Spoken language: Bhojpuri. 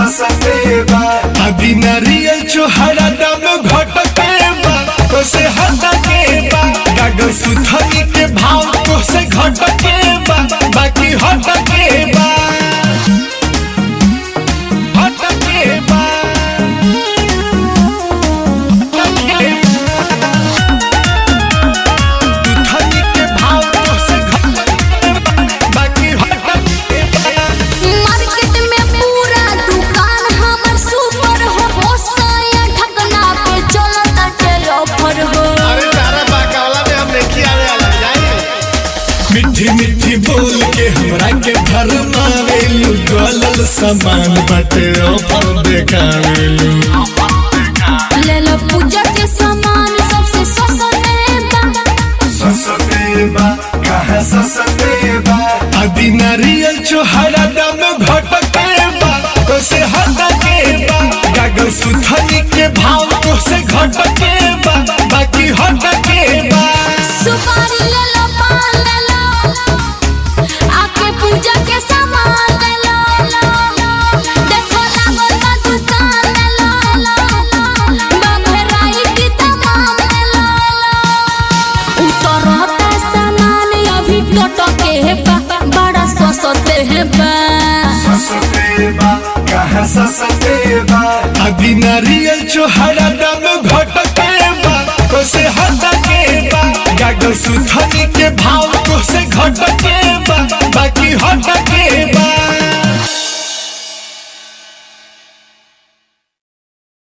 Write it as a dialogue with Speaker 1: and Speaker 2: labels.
Speaker 1: ससते बा अभी नारियल चोहरा दाम घटके बा तो से हटके बा गागल सुथनी के भाव तो से घटके बा बाकी हटके बा हटके बा हटके सुथनी के भाव तो से घटके बा बाकी हटके बा
Speaker 2: मार्केट में पूरा दुकान हमर सुपर हो होसया ठगना पे चलता चल ऑफर हो
Speaker 3: अरे तारा बाकावला में हम नहीं आवे वाला जाइए
Speaker 1: मिठी मिठी बोल के हमरा के भर मारेलू गलल सामान बटे ऑफर देखावेलू
Speaker 2: ले लो पूजा के सामान सबसे सस्ते बा
Speaker 1: ससते बा कहाँ ससते बा अभी नारियल चोहरा दाम घटके बा तो से हटके बा गागल सुथनी के भाव तो से घटके बा बाकी हटके बा
Speaker 2: सुपारी ले लो पान ले लो आके पूजा के सामान ले लो देखो लागल बा दुकान ले लो बघराई की तमाम ले लो उतरता सामान अभी टटके बा बड़ा सस्ते है बा
Speaker 1: ससते बा कहाँ ससते बा अभी नारियल चोहरा दाम घटके बा तो से हटके बा गागल सुथनी के भाव तो से घटके बा बाकी हटके